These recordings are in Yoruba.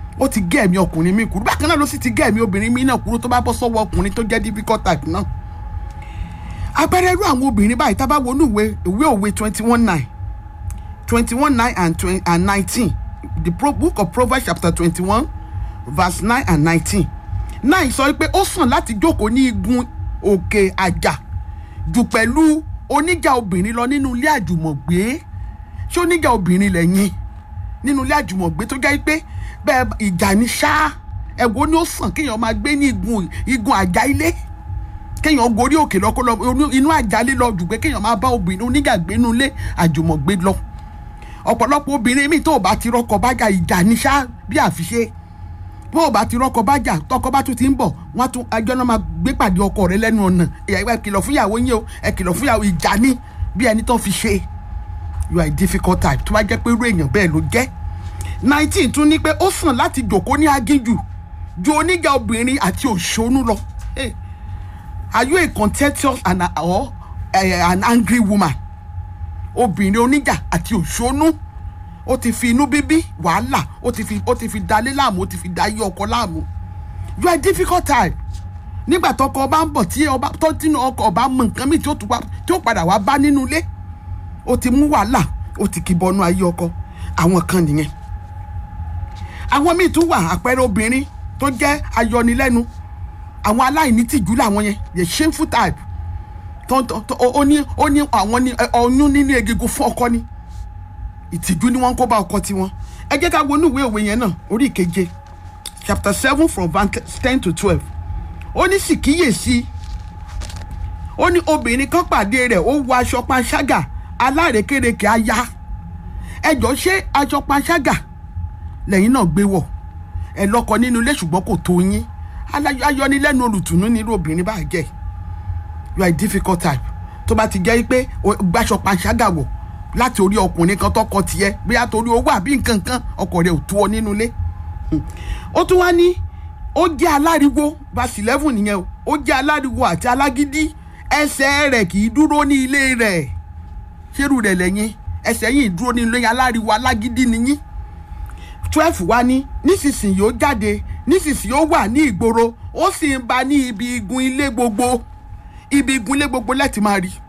ó ti gé ẹ̀mí ọkùnrin mi kúrú bákan náà ló sì ti gé ẹ̀mí obìnrin mi náà kúrú tó bá bọ́ sọ́wọ́ ọkùnrin tó jẹ́ difficult type náà àpẹẹrẹ irú àwọn obìnrin báyìí tá a bá wọnú ìwé ìwé òwe twenty one nine twenty one nine and twenty and nineteen the pro book of proverbs chapter twenty one verse nine and nineteen nine sọ pé ó sàn láti jókòó ní igun òkè àjà jù pẹ̀lú oníjà obìnrin lọ nínú ilé àjùmọ̀gbé ṣé oníjà obìnrin lẹ́yìn nínú ilé àjùmọ̀gbé tó jẹ́ pé bẹ́ẹ̀ ìjà ní ṣá ẹ̀wọ́ ni ó sàn kéèyàn máa gbé ní igun igun àjà ilé kéèyàn gorí òkè lọ́kọ́ lọ inú àjálé lọ jù pé kéèyàn máa bá obìnrin oníjà gbé nínú ilé àjùmọ̀gbé lọ ọ̀pọ̀lọpọ̀ obìnrin mi tó o bá ti rọ́kọ bájà ìjà ní ṣá bí àfiṣe bó o bá ti rọ́kọ bájà tọkọ bá tún ti ń bọ̀ wọ́n tún ẹjọ́ náà máa gbé pàdé ọkọ rẹ lẹ́nu ọ̀nà ẹ kìlọ̀ fún ìyàwó yín o ẹ kìlọ̀ fún ìyàwó ìjà ní bí ẹni tó fi ṣe you are a difficult type tó bá jẹ́ pé irú èèyàn bẹ́ẹ̀ ló jẹ́ nineteen tún ní pé ó sàn láti jòkó ní agíjù ju oníjà obìnrin àti òṣónú lọ hey, are you a contentious and or uh, an angry woman obìnrin oníjà àti òṣónú ó ti fi inú bíbí wàhálà ó ti fi ó ti fi dalé láàmú ó ti fi dayé ọkọ láàmú you are a difficult type nígbà tọkọ ọba ń bọ̀ tí ọba tó tínú ọkọ ọba mọ nǹkan míì tí ó tún wá tí ó padà wá bá nínú ilé ó ti mú wàhálà ó ti kì bọnú ayé ọkọ àwọn kan nìyẹn àwọn míì tún wà àpẹẹrẹ obìnrin tó jẹ́ ayọnilẹ́nu àwọn aláìní tìjú làwọn yẹn the shameful type tó tó tó ó ní ó ní àwọn ní ọyún nínú egungun fún ọkọ ni ìtìjú ni wọ́n ń kó bá ọkọ tiwọn ẹ jẹ́ ká wọnú ìwé òwe yẹn náà orí ìkeje chapter seven from verse ten to twelve ó ní sì kíyèsí ó ní obìnrin kan pàdé rẹ̀ ó wọ aṣọ panṣágà alárékérekè aya ẹjọ́ ṣé aṣọ panṣágà lẹ́yìn náà gbé wọ̀ ẹ lọ́kọ nínú ilé ṣùgbọ́n kò tó yín ayọnilẹ́nu olùtùnú nírú obìnrin bá jẹ́ you are a difficult type tó bá ti jẹ́ pé gbàṣọ panṣágà wọ̀ láti orí ọkùnrin kan tọkọ tiẹ̀ bóyá torí owó àbí nǹkan kan ọkọ rẹ̀ ò tó ọ nínú ilé ó tún wá ní ó jẹ́ aláriwo verse eleven nìyẹn o ó jẹ́ aláriwo àti alágídí ẹsẹ̀ rẹ̀ kì í dúró ní ilé rẹ̀ ṣérù rẹ̀ lẹ́yìn ẹsẹ̀ yìí dúró ní ilé aláriwo alágídí nìyí twelve wá ní nísinsìnyí ó jáde nísinsìnyí ó wà ní ìgboro ó sì ń ba ní ibi igun ilé gbogbo ibi igun ilé gbogbo lẹ́tì máa rí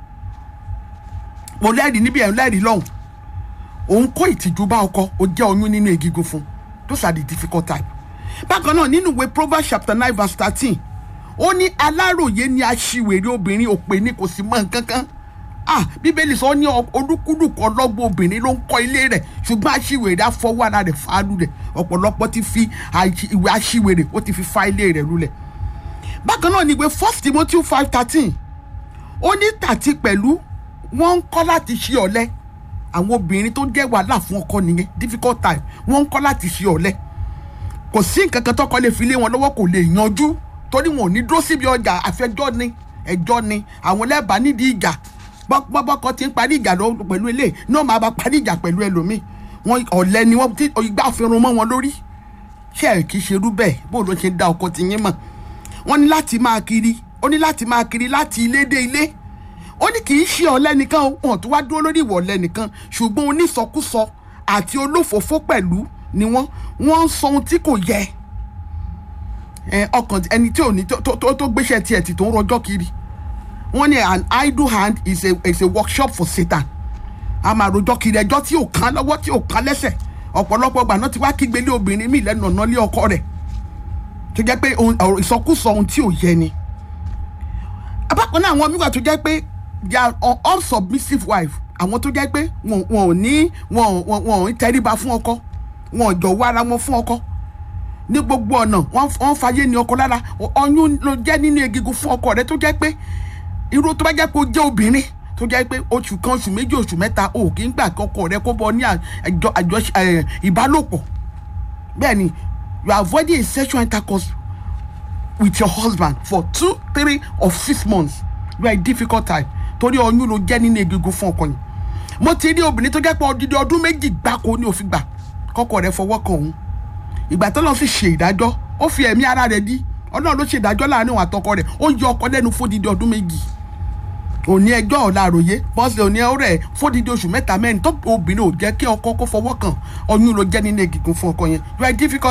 mo lẹ́rìí níbi ẹ̀ ń lẹ́rìí lọ́hùn òun kó ìtìjú bá ọkọ ó jẹ́ oyún nínú egungun fún those are the difficult type bákan náà nínú ìwé proverbs chapter nine verse thirteen ó ní aláròye ni aṣiwèrè obìnrin òpè ní kò sí mọ́ nǹkan kan ah bíbélì sọ ní olúkúlùkù ọlọ́gbọ́n obìnrin ló ń kọ́ ilé rẹ̀ ṣùgbọ́n aṣiwèrè afọwọ́ ara rẹ̀ fàálù rẹ̀ ọ̀pọ̀lọpọ̀ ti fi ìwé aṣiwèrè ó ti fi fa ilé rẹ̀ lulẹ̀ bákan náà ní ìwé first timothy five thirteen ó ní tàti pẹ̀lú wọ́n ń kọ́ láti ṣe ọ̀lẹ àwọn obìnrin tó jẹ́ wàhálà fún ọkọ nìyẹn difficult time wọ́n ń kọ́ láti ṣe ọ̀lẹ kò sí nǹkan kan tọkọ lè fi lé wọn lọ́wọ́ kò lè yanjú torí wọn ò ní dúró síbi ọjà àfẹjọ́ ni ẹjọ́ ni àwọn lẹ́bàá nídìí ìjà bọ́bọ́kọ ti ń parí ìjà lọ pẹ̀lú ilé náà máa bá parí ìjà pẹ̀lú ẹlòmíì wọn ọ̀lẹ ni wọ́n ti igbá fẹ́ràn mọ́ wọn lórí ṣé ẹ̀ kì í ṣerú bẹ́ẹ̀ bó ló ṣe dá ọkọ ti yín mọ̀ wọ́n ní láti máa kiri ó ní láti máa kiri láti ilé dé ilé ó ní kì í ṣe ọ̀lẹ nìkan wọn tó wá dúró lórí ìwọ̀ ọ̀lẹ nìkan ṣùgbọ́n onísọkúsọ àti olófòófó pẹ̀lú ni wọ́n wọ́n ń sọ ohun tí kò yẹ ọkàn ẹni tí ò ní tó gbéṣẹ́ tiẹ̀ tì tó ń rọjọ́ kiri wọ́n ní an idle hand is a is a workshop for satan a máa rojọ́ kiri ẹjọ́ tí ò kán lọ́wọ́ tí ò kán lẹ́sẹ̀ ọ̀pọ̀lọpọ̀ gbà náà ti wá kígbe lé obìnrin míì lẹ́nu ọ̀nà lé ọkọ rẹ̀ tó jẹ́ pé ìsọkúsọ ohun tí ò yẹ ni abákan náà àwọn míì wà tó jẹ́ pé they are unsubmissive wife àwọn tó jẹ́ pé wọn ò ní wọn ò ń tẹríba fún ọkọ wọn ò jọ̀wọ́ ara wọn fún ọkọ ní gbogbo ọ̀nà wọ́n fàyè ní ọkọ lára ọyún ló jẹ́ nínú egungun fún ọkọ rẹ tó jẹ́ pé irú tó bá jẹ́ pé ó jẹ́ obìnrin tó jẹ́ pé oṣù kan oṣù méjì oṣù mẹ́ta o kì í gbà kọkọ rẹ kó bọ ní àjọ ìbálòpọ̀ bẹ́ẹ̀ ni you are avoiding a sexual intercourse with your husband for two three or six months you are a difficult type torí ọyún ló jẹ́ nínú egungun fún ọkọ yẹn mo ti rí obìnrin tó jẹ́ pé odidi ọdún méjì gbáko ní òfin gbà kọkọ rẹ fọwọ́ kan òun ìgbà tó lọ sí ṣe ìdájọ́ ó fi ẹ̀mí ara rẹ̀ dí ọlọ́run ló ṣe ìdájọ́ láàrin òun àtọkọ rẹ̀ ó yọ ọkọ lẹ́nu fódìdí ọdún méjì òní ẹjọ́ ọ̀la àròyé bọ́sẹ̀ òní ọ̀rẹ́ fódìdí oṣù mẹ́ta mẹ́rin tó obìnrin ò jẹ́ kí ọkọ kó fọwọ́ kàn ọyún ló jẹ́ nínú egungun fún ọkọ yẹn you are difficult.